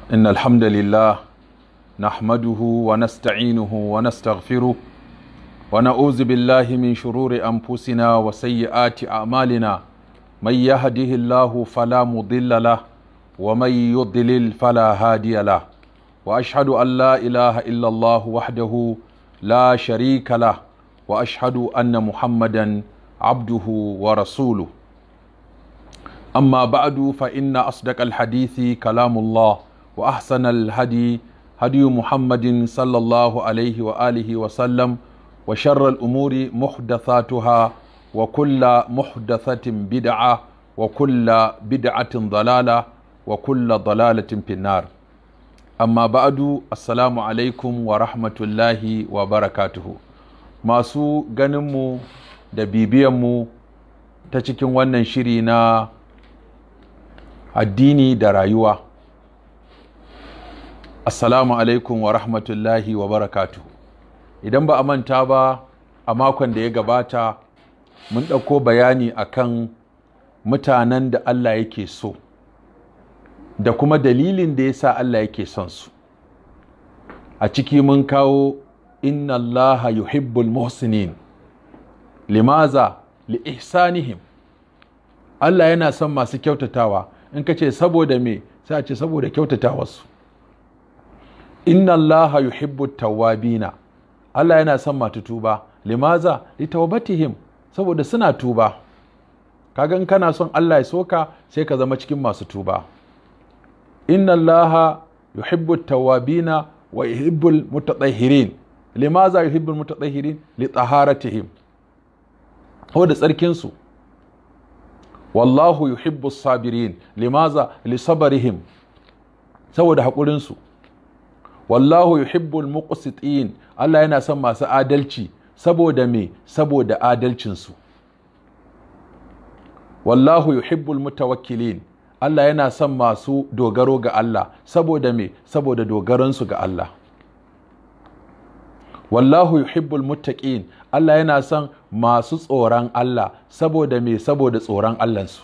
إن الحمد لله نحمده ونستعينه ونستغفره ونعوذ بالله من شرور أنفسنا وسيئات أعمالنا من يهده الله فلا مضل له ومن يضلل فلا هادي له وأشهد أن لا إله إلا الله وحده لا شريك له وأشهد أن محمدا عبده ورسوله أما بعد فإن أصدق الحديث كلام الله وأحسن الهدي هدي محمد صلى الله عليه وآله وسلم وشر الأمور محدثاتها وكل محدثة بدعة وكل بدعة ضلالة وكل ضلالة في النار أما بعد السلام عليكم ورحمة الله وبركاته masu ganinmu da bibiyanmu ta cikin wannan shiri na addini da rayuwa assalamu alaikum wa rahmatullahi wa barakatuhu idan ba a manta ba a makon da ya gabata mun ɗauko bayani akan mutanen da Allah yake so da kuma dalilin da ya sa Allah yake son su a ciki mun kawo inna Allah yuhibbul muhsinin limaza li ihsanihim Allah yana son masu kyautatawa in ka ce saboda me sai a ce saboda kyautatawarsu inna Allah yuhibbu tawwabina Allah yana son matu tuba limaza li tawbatihim saboda suna tuba kaga in kana son Allah ya soka sai ka zama cikin masu tuba inna Allah yuhibbu tawwabina wa yuhibbul mutatahhirin limaza yuhibbul mutatahhirin li taharatihim da tsarkin su wallahu yuhibbu sabirin limaza li sabarihim saboda haƙurin su wallahu yuhibbul muqsitin Allah yana son masu adalci saboda me saboda adalcin su wallahu yuhibbul mutawakkilin Allah yana son masu dogaro ga Allah saboda me saboda dogaransu ga Allah wallahu yuhibbul muttaqin Allah yana son masu tsoron Allah saboda me saboda tsoron Allahnsu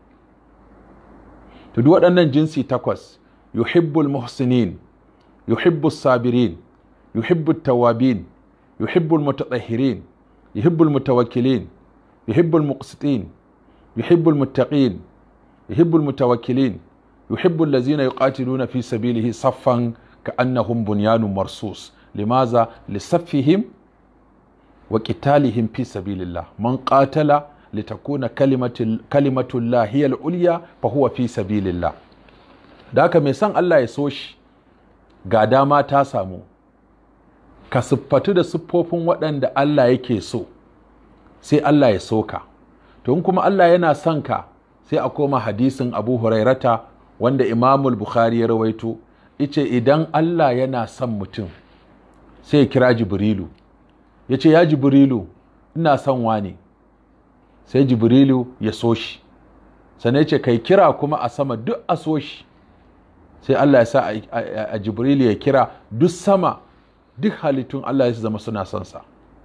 to duk waɗannan jinsi takwas yuhibbul muhsinin yuhibbus sabirin yuhibbut tawabin yuhibbul mutatahhirin yuhibbul mutawakkilin yuhibbul muqsitin yuhibbul muttaqin yuhibbul mutawakkilin yuhibbul ladzina yuqatiluna fi sabilihi saffan ka'annahum bunyanun marsus limaza lisaffihim wa qitalihim fi sabilillah man qatala litakuna kalimatullah hiya al-ulya fa huwa fi sabilillah da haka mai son Allah ya so shi ga dama ta samu ka siffatu da siffofin waɗanda Allah yake so sai Allah ya so ka to in kuma Allah yana son ka sai a koma hadisin Abu Hurairata wanda Imamul Bukhari ya rawaito ice idan Allah yana son mutum sai ya kira Jibrilu ya ce ya Jibrilu ina son wani sai Jibrilu ya so shi sannan ya ce kai kira kuma a sama duk a so shi sai Allah ya sa a Jibrilu ya kira duk sama duk halittun Allah ya zama suna son sa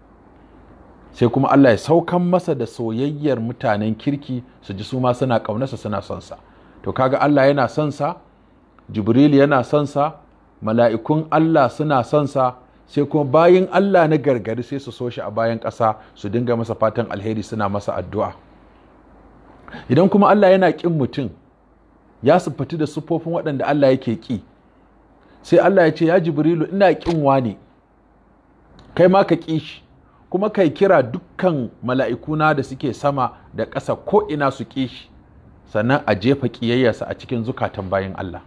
sai kuma Allah ya saukan masa da soyayyar mutanen kirki su ji su ma suna ƙaunarsa suna son sa to kaga Allah yana son sa Jibril yana son sa mala'ikun Allah suna son sa sai kuma bayin Allah na gargari sai su so shi a bayan ƙasa su dinga masa fatan alheri suna masa addu'a idan kuma Allah yana ƙin mutum ya siffati da siffofin waɗanda Allah yake ƙi sai Allah ya ce ya Jibrilu ina ƙin wani kai ma ka ƙi shi kuma kai kira dukkan mala'ikuna da suke sama da ƙasa ko ina su ƙi shi sannan a jefa ƙiyayyarsa a cikin zukatan bayan Allah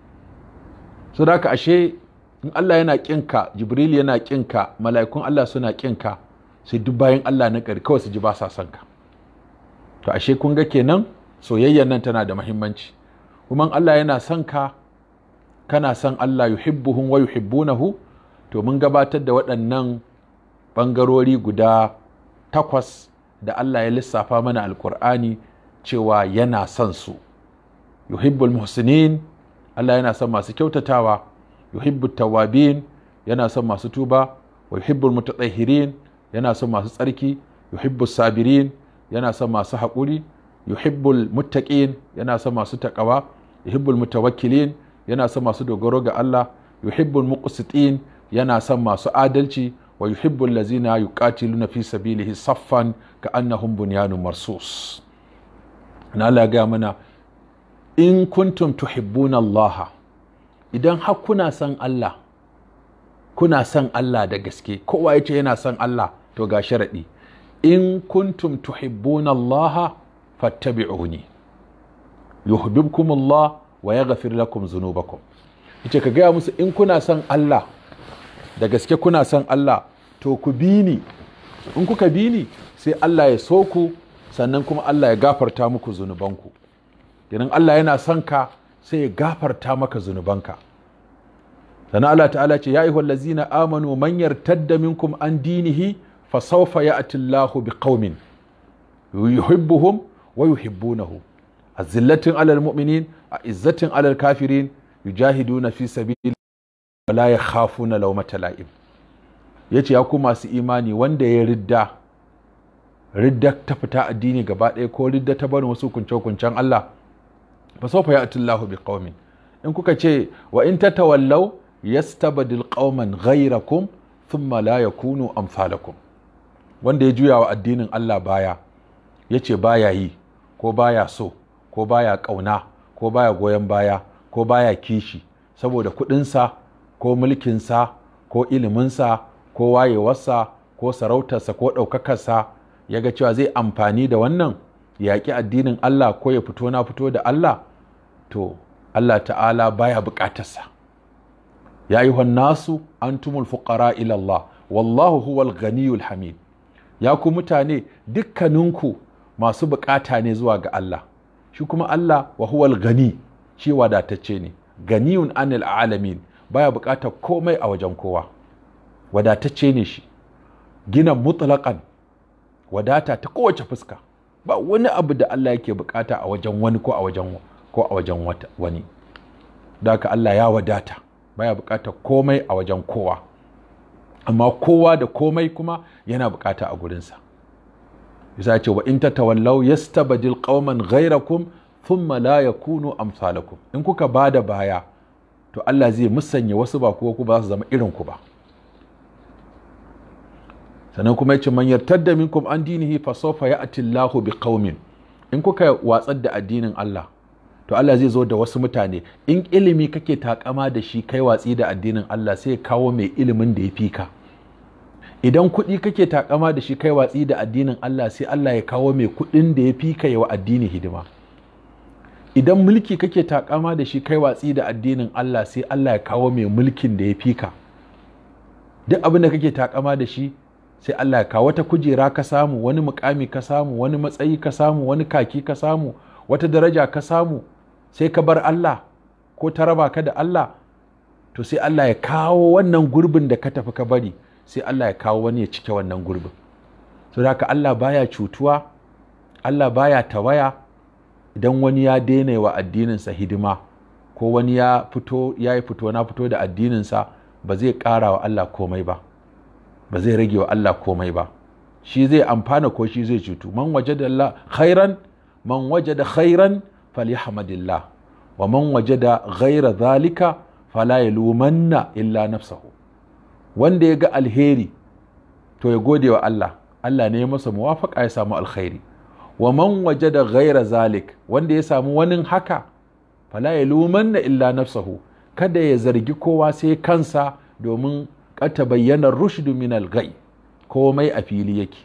su da ashe in Allah yana ƙinka jibril yana ƙinka mala'ikun Allah suna ƙinka sai duk bayan Allah na ƙari kawai su ji ba sa son ka to ashe kun ga kenan soyayyar nan tana da muhimmanci kuma Allah yana son ka kana son Allah yuhibbuhum wa yuhibbunahu to mun gabatar da waɗannan ɓangarori guda takwas da Allah ya lissafa mana alkur'ani cewa yana son su yuhibbul muhsinin Allah yana son masu kyautatawa yuhibbut tawabin yana son masu tuba wa yuhibbul mutatahhirin yana son masu tsarki yuhibbus sabirin yana son masu haƙuri yuhibbul muttaqin yana son masu taƙawa yuhibbul mutawakkilin yana son masu dogaro ga Allah yuhibbul muqsitin yana son masu adalci wa yuhibbul lazina yuqatiluna fi sabilihi saffan ka'annahum bunyanun marsus na Allah ya gaya mana in kuntum tuhibbuna Allah idan har kuna son Allah kuna son Allah da gaske kowa yace yana son Allah to ga sharadi in kuntum tuhibbuna Allah fattabi'uni yuhibbukum Allah wa yaghfir lakum dhunubakum yace ka gaya musu in kuna son Allah da gaske kuna son Allah to ku bi ni in kuka bi ni sai Allah ya so ku sannan kuma Allah ya gafarta muku zunubanku idan Allah yana son ka sai ya gafarta maka zunubanka sannan Allah ta'ala ce ya ayyuhal ladzina amanu man yartadda minkum an dinihi fa sawfa ya'ti Allahu biqaumin yuhibbuhum wa yuhibbunahu azillatin alal mu'minin a'izzatin alal kafirin yujahiduna fi sabili wa la yakhafuna lawmata la'im yace ya ku masu imani wanda ya ridda ridda ta fita addini gaba ɗaya ko ridda ta barin wasu kunce-kuncen Allah fa sawfa ya'ti Allahu biqaumin in kuka ce wa in tatawallaw yastabdil qauman ghayrakum thumma la yakunu amsalakum wanda ya juya wa addinin Allah baya yace baya yi ko baya so ko baya kauna ko baya goyon baya ko baya kishi saboda kudinsa ko mulkinsa ko iliminsa ko wayewarsa ko sarautarsa ko ɗaukakarsa ya ga cewa zai amfani da wannan yaƙi addinin Allah ko ya fito na fito da Allah to Allah ta'ala baya buƙatarsa ya yi nasu antumul fuqara ila Allah wallahu huwal ganiyul hamid ya ku mutane dukkaninku masu buƙata ne zuwa ga Allah shi kuma Allah wa huwal gani shi wadatacce ne ganiyun anil alamin baya buƙatar komai a wajen kowa wadatacce ne shi gina mutlaqan wadata ta kowace fuska ba wani abu da Allah yake bukata a wajen wani ko a wajen ko a wajen wani da haka Allah ya wadata baya bukatar komai a wajen kowa amma kowa da komai kuma yana bukata a gurinsa bisa ce wa in tatawallaw yastabdil qauman ghayrakum thumma la yakunu amsalakum in kuka bada baya to Allah zai musanya wasu ba kuwa ku ba su zama irin ku ba sannan kuma yace man yartadda minkum an dinihi fa sawfa ya'ti Allahu biqaumin in kuka watsar da addinin Allah to Allah zai zo da wasu mutane in ilimi kake takama da shi kai watsi da addinin Allah sai kawo mai ilimin da ya fi ka idan kuɗi kake takama da shi kai watsi da addinin Allah sai Allah ya kawo mai kuɗin da ya fi ka yawa addini hidima idan mulki kake takama da shi kai watsi da addinin Allah sai Allah ya kawo mai mulkin da ya fi ka duk abin da kake takama da shi sai Allah ya kawo wata kujera ka samu wani mukami ka samu wani matsayi ka samu wani kaki ka samu wata daraja ka samu sai ka bar Allah ko ta raba ka da Allah to sai Allah ya kawo wannan gurbin da ka tafi ka bari sai Allah ya kawo wani ya cike wannan gurbin so da haka Allah baya cutuwa Allah baya tawaya idan wani ya daina wa addininsa hidima ko wani ya fito ya yi fito na fito da addininsa ba zai ƙara wa Allah komai ba ba zai rage wa Allah komai ba shi zai amfana ko shi zai cutu man waje da khairan man waje da khairan falyahmadillah wa man waje da ghaira zalika fala yalumanna illa nafsahu wanda ya ga alheri to ya gode wa Allah Allah ne ya masa muwafaka ya samu alkhairi wa man waje da ghaira zalik wanda ya samu wani haka fala yalumanna illa nafsahu kada ya zargi kowa sai kansa domin kata bayyana rushdu min al-gai komai a fili yake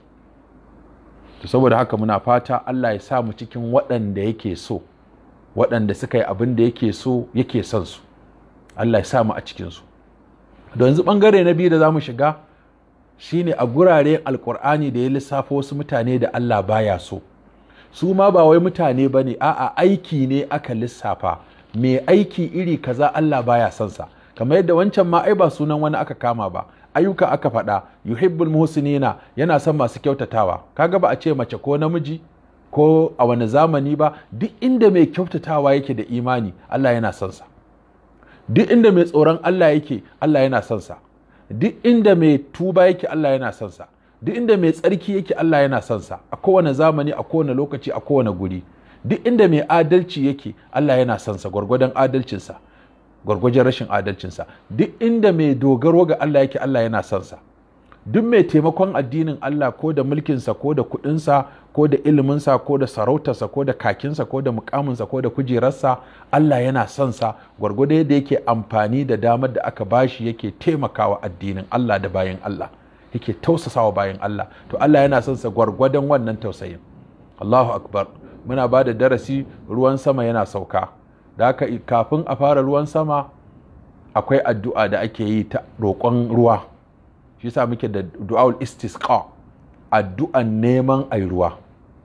to saboda haka muna fata Allah ya sa mu cikin waɗanda yake so waɗanda suka yi abin da yake so yake son su Allah ya sa mu a cikin su da yanzu bangare na biyu da zamu shiga shine a gurare alkur'ani da ya lissafa wasu mutane da Allah baya so su ma ba wai mutane bane a'a aiki ne aka lissafa mai aiki iri kaza Allah baya son sa kamar yadda wancan ma ai ba sunan wani aka kama ba ayyuka aka faɗa yuhibbul muhsinina yana son masu kyautatawa kaga ba a ce mace ko namiji ko a wani zamani ba duk inda mai kyautatawa yake da imani Allah yana son sa duk inda mai tsoron Allah yake Allah yana son sa duk inda mai tuba yake Allah yana son sa duk inda mai tsarki yake Allah yana son sa a kowane zamani a kowane lokaci a kowane guri duk inda mai adalci yake Allah yana son sa gwargwadon adalcinsa gwargwajen rashin adalcinsa duk inda mai dogaro ga Allah yake Allah yana son sa duk mai taimakon addinin Allah ko da mulkinsa ko da kuɗinsa ko da iliminsa ko da sarautarsa ko da kakinsa ko da mukaminsa ko da kujerarsa Allah yana son sa gwargwado yadda yake amfani da damar da aka bashi yake taimakawa addinin Allah da bayan Allah yake tausasawa bayan Allah to Allah yana son sa gwargwadon wannan tausayin Allahu akbar muna ba da darasi ruwan sama yana sauka da haka kafin a fara ruwan sama akwai addu'a da ake yi ta roƙon ruwa shi yasa muke da du'aul istisqa addu'an neman ai ruwa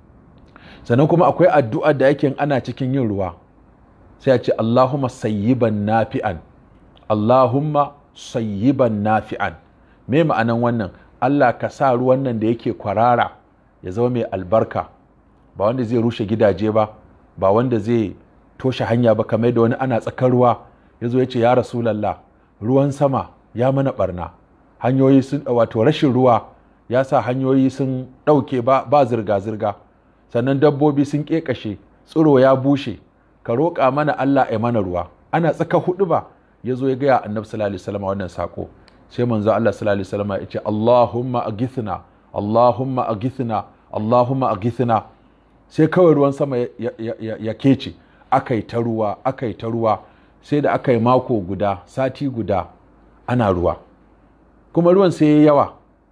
sannan kuma akwai addu'a da yake ana cikin yin ruwa sai a ce Allahumma sayyiban nafi'an Allahumma sayyiban nafi'an me ma'anan wannan Allah ka sa ruwan nan da yake kwarara ya zama mai albarka ba wanda zai rushe gidaje ba ba wanda zai toshe hanya ba kamar da wani ana tsakar ruwa ya zo ya ce ya rasulallah ruwan sama ya mana barna hanyoyi sun wato rashin ruwa ya sa hanyoyi sun ɗauke ba, ba zirga-zirga sannan dabbobi sun ƙeƙashe tsiro ya bushe ka roƙa mana Allah ya mana ruwa ana tsaka hudu ba ya zo ya gaya annabi sallallahu alaihi wasallam wannan sako sai manzo Allah sallallahu alaihi wasallam ya ce Allahumma agithna Allahumma agithna Allahumma agithna sai kawai ruwan sama ya, ya, ya, ya kece aka yi ta ruwa aka yi ta ruwa sai da aka yi mako guda sati guda ana ruwa kuma ruwan sai ya yawa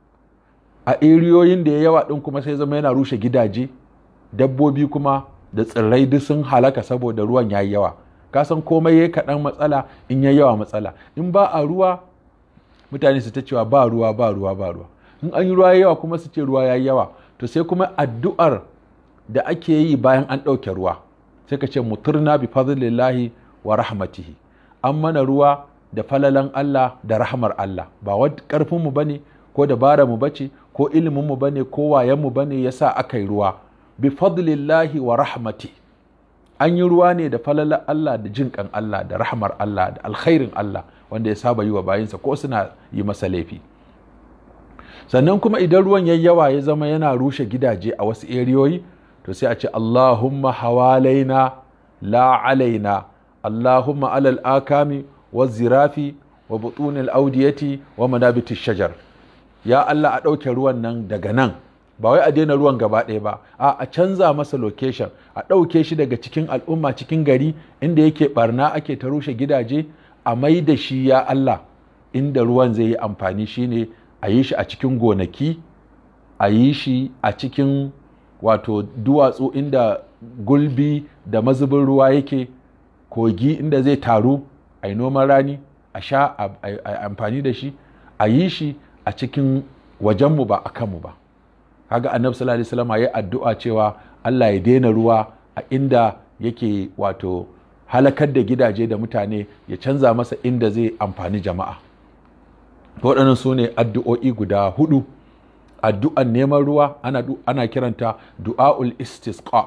a eriyoyin da ya yawa ɗin kuma sai zama yana rushe gidaje dabbobi kuma da tsirrai duk sun halaka saboda ruwan ya yi yawa kasan komai ya kaɗan matsala in ya yawa matsala in ba a ruwa mutane su ta cewa ba ruwa ba ruwa ba ruwa in an yi ruwa ya yawa kuma su ce ruwa ya yi yawa to sai kuma addu'ar da ake yi bayan an ɗauke ruwa sai ka ce muturna bi fadlillahi wa rahmatihi an mana ruwa da falalan Allah da rahmar Allah ba wa karfin mu bane ko dabara mu bace ko ilimin mu bane ko wayan mu bane yasa aka yi ruwa bi fadlillahi wa rahmati an yi ruwa ne da falalan Allah da jinkan Allah da rahmar Allah da alkhairin Allah wanda ya saba yi wa bayinsa ko suna yi masa laifi sannan kuma idan ruwan yayi yawa ya zama yana rushe gidaje a wasu eriyoyi to sai a ce Allahumma hawalaina la alaina Allahumma alal akami wa zirafi wa butunil audiyati wa manabiti shajar ya Allah a ɗauke ruwan nan daga nan ba wai a daina ruwan gaba ɗaya ba a a canza masa location a ɗauke shi daga cikin al'umma cikin gari inda yake barna ake ta rushe gidaje a mai da shi ya Allah inda ruwan zai yi amfani shine a yi shi a cikin gonaki a yi shi a cikin wato duwatsu inda gulbi da mazubin ruwa yake kogi inda zai taru a yi noman rani a sha a amfani da shi a yi shi a cikin wajenmu ba a kanmu ba kaga annabi sallallahu alaihi wasallam ya addu'a cewa Allah ya daina ruwa a inda yake wato halakar da gidaje da mutane ya canza masa inda zai amfani jama'a waɗannan su ne addu'o'i guda hudu addu'an neman ruwa ana, ana kiranta du'a'ul istisqa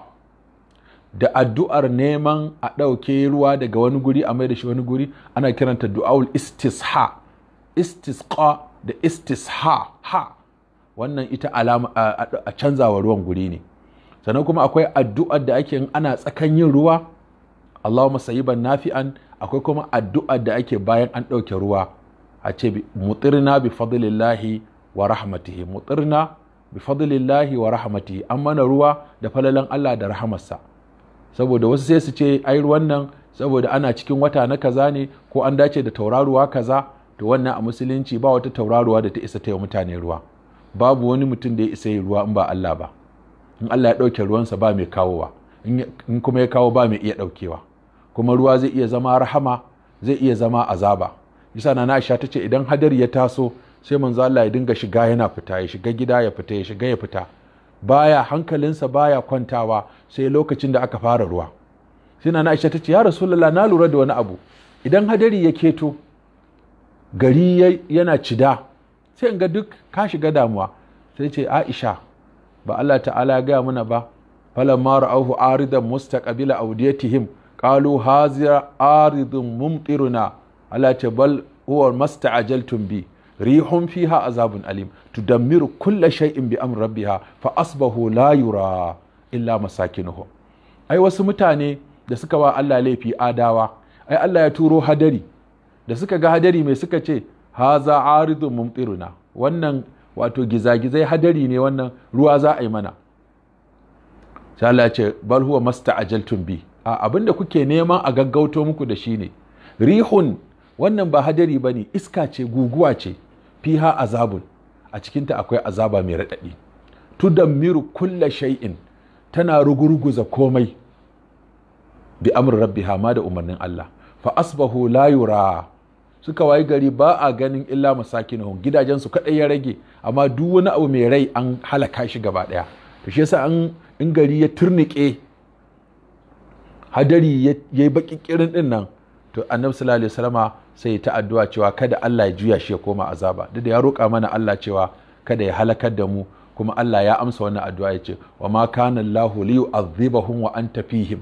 da addu'ar neman a ɗauke ruwa daga wani guri a mai da shi wani guri ana kiranta du'a'ul istisha istisqa da istisha ha wannan ita alama a canzawa ruwan guri ne sannan kuma akwai addu'ar da ake ana tsakan yin ruwa Allahumma sayyiban nafi'an akwai kuma addu'ar da ake bayan an ɗauke ruwa a ce mutirna bi fadlillahi wa rahmatihi mutirna bi fadlillahi wa rahmatihi an mana ruwa da falalan Allah da rahamarsa saboda wasu sai su ce ai ruwan nan saboda ana cikin wata na kaza ne ko an dace da tauraruwa kaza to wannan a musulunci ba wata tauraruwa da ta isa ta yi mutane ruwa babu wani mutum da ya isa yi ruwa in ba Allah ba in Allah ya ɗauke ruwansa ba mai kawowa in kuma ya kawo ba mai iya ɗaukewa kuma ruwa zai iya zama rahama zai iya zama azaba isa na Aisha ta ce idan hadari ya taso sai manzo Allah ya dinga shiga yana fita ya shiga gida ya fita ya shiga ya fita baya hankalinsa baya kwantawa sai lokacin da aka fara ruwa sai na Aisha ta ce ya Rasulullah na lura da wani abu idan hadari ya keto gari yana cida sai in ga duk ka shiga damuwa sai ce Aisha ba Allah ta'ala ya gaya mana ba falamma ra'awhu aridan mustaqbila awdiyatihim qalu haziya aridun mumtiruna Allah ce bal huwa masta'ajaltum bi rihun fiha azabun alim tudammiru kulla shay'in bi amri rabbiha fa asbahu la yura illa masakinuhum ai wasu mutane da suka wa Allah laifi adawa ai Allah ya turo hadari da suka ga hadari mai suka ce haza aridun mumtiruna wannan wato gizagizai hadari ne wannan ruwa za a yi mana sai Allah ya ce bal huwa masta'ajaltum bi a abinda kuke neman a gaggauto muku da shi ne rihun wannan ba hadari bane iska ce guguwa ce fiha azabun a cikinta akwai azaba mai raɗaɗi tudammiru kulla shay'in tana rugurguza komai bi amr rabbiha ma da umarnin Allah fa asbahu la yura suka wayi gari ba a ganin illa masakinuhum gidajensu kadai ya rage amma duk wani abu mai rai an halaka shi gaba daya to shi yasa an in gari ya turnike hadari ya yi baki kirin din nan to annabi sallallahu alaihi wasallama sai ta addu'a cewa kada Allah ya juya shi ya koma azaba duk da ya roƙa mana Allah cewa kada ya halakar da mu kuma Allah ya amsa wannan addu'a ya ce wa ma kana Allahu li yu'adhibahum wa anta fihim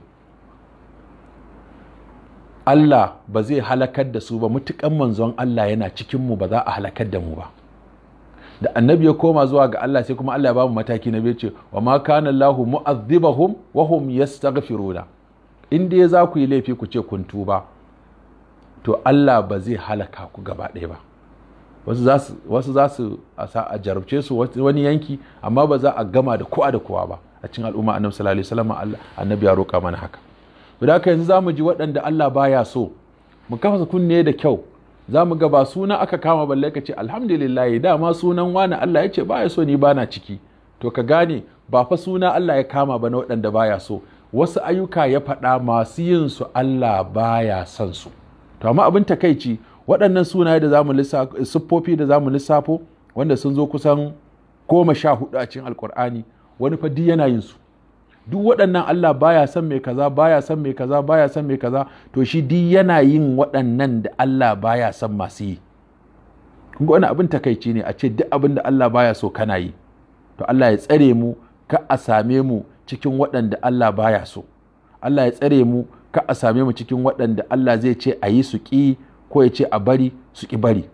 Allah ba zai halakar da su ba mutukan manzon Allah yana cikin mu ba za a halakar da mu ba da annabi ya koma zuwa ga Allah sai kuma Allah ya ba mu mataki na biyu ce wa ma kana Allahu mu'adhibahum wa hum yastaghfiruna in dai za ku yi laifi ku ce kun tuba to Allah ba zai halaka ku gaba ɗaya ba wasu za su a jarabce su wani yanki amma ba za a gama da kowa da kowa ba a cikin al'umma annabi sallallahu alaihi wasallam annabi ya roƙa mana haka da haka yanzu zamu ji waɗanda Allah baya so mu kafa kunne da kyau za mu ga ba suna aka kama balle ka ce alhamdulillah dama sunan wani Allah ya ce baya so ni bana ciki to ka gane ba fa suna Allah ya kama ba na waɗanda baya so wasu ayyuka ya faɗa masu yin su Allah baya son su to amma abin takaici waɗannan sunaye da zamu lissafo siffofi da zamu lissafo wanda sun zo kusan goma sha hudu a cikin alkur'ani wani fa yana yin su duk waɗannan Allah baya son mai kaza baya son mai kaza baya son mai kaza to shi duk yana yin waɗannan da Allah baya son masu yi kun ga wani abin takaici ne a ce duk abin da Allah baya so kana yi to Allah ya tsare mu ka a same mu cikin waɗanda Allah baya so Allah ya tsare mu ka a same mu cikin waɗanda Allah zai ce a yi su ƙi ko ya ce a bari su ƙi bari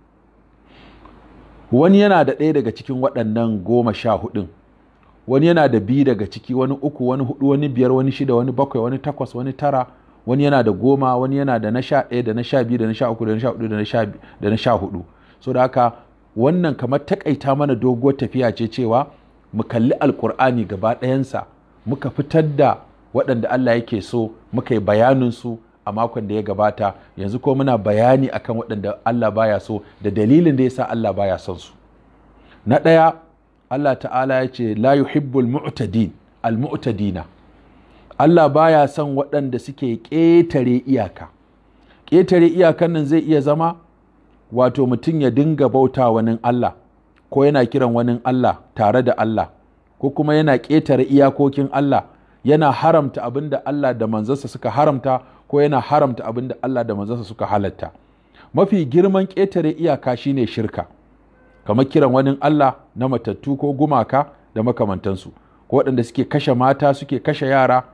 wani yana da ɗaya daga cikin waɗannan goma sha hudun wani yana da biyu daga ciki wani uku wani hudu wani biyar wani shida wani bakwai wani takwas wani tara wani yana da goma wani yana da na sha ɗaya da na sha biyu da na sha uku da na sha hudu da na sha hudu so da haka wannan kamar takaita mana doguwar tafiya ce cewa mu kalli alkur'ani gaba ɗayansa muka fitar da waɗanda Allah yake so muka yi bayaninsu a makon da ya gabata yanzu ko muna bayani akan waɗanda Allah baya so da dalilin da ya sa Allah baya son su na ɗaya Allah ta'ala ya ce la yuhibbul mu'tadin al mu'tadina Allah baya son waɗanda suke ƙetare iyaka ƙetare iyakan nan zai iya zama wato mutum ya dinga bauta wani Allah ko yana kiran wani Allah tare da Allah ko kuma yana ƙetare iyakokin Allah yana haramta abin da Allah da manzansa suka haramta ko yana haramta abin da Allah da manzansa suka halatta mafi girman ƙetare iyaka shine shirka kamar kiran wani Allah na matattu ko gumaka da makamantansu ko waɗanda suke kashe mata suke kashe yara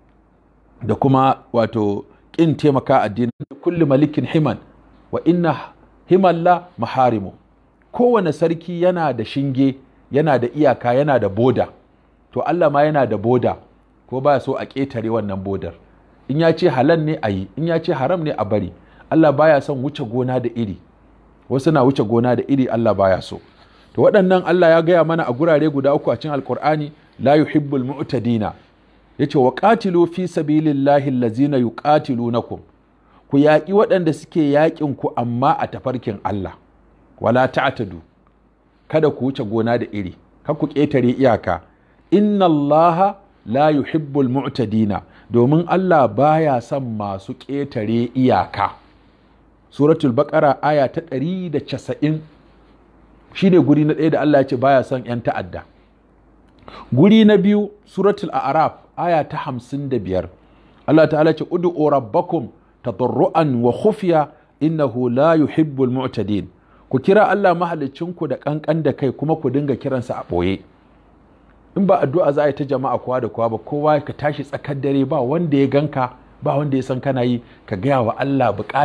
da kuma wato ƙin taimaka addinin kulli malikin himan wa inna himalla maharimu kowane sarki yana da shinge yana da iyaka yana da boda to Allah ma yana da boda ko baya so a ƙetare wannan bodar in ya ce halal ne a yi in ya ce haram ne a bari Allah baya son wuce gona da iri wasu na wuce gona da iri Allah baya so to waɗannan Allah ya gaya mana a gurare guda uku a cikin alkur'ani la yuhibbul mu'tadina yace wa qatilu fi sabilillahi allazina yuqatilunakum ku yaƙi waɗanda suke yaƙin ku amma a tafarkin Allah wala ta'tadu kada ku wuce gona da iri kar ku ƙetare iyaka inna Allah la yuhibbul mu'tadina domin Allah baya son masu ƙetare iyaka suratul baqara aya ta 190 shine guri na ɗaya da Allah ya ce baya son 'yan ta'adda guri na biyu suratul a'raf aya ta 55 Allah ta'ala ce ud'u rabbakum tadarruan wa khufiya innahu la yuhibbul mu'tadin ku kira Allah mahalicinku da kankan da kai kuma ku dinga kiransa a ɓoye in ba addu'a za a yi ta jama'a kowa da kowa ba kowa ka tashi tsakar dare ba wanda ya ganka ba wanda ya san kana yi ka gaya wa Allah bukata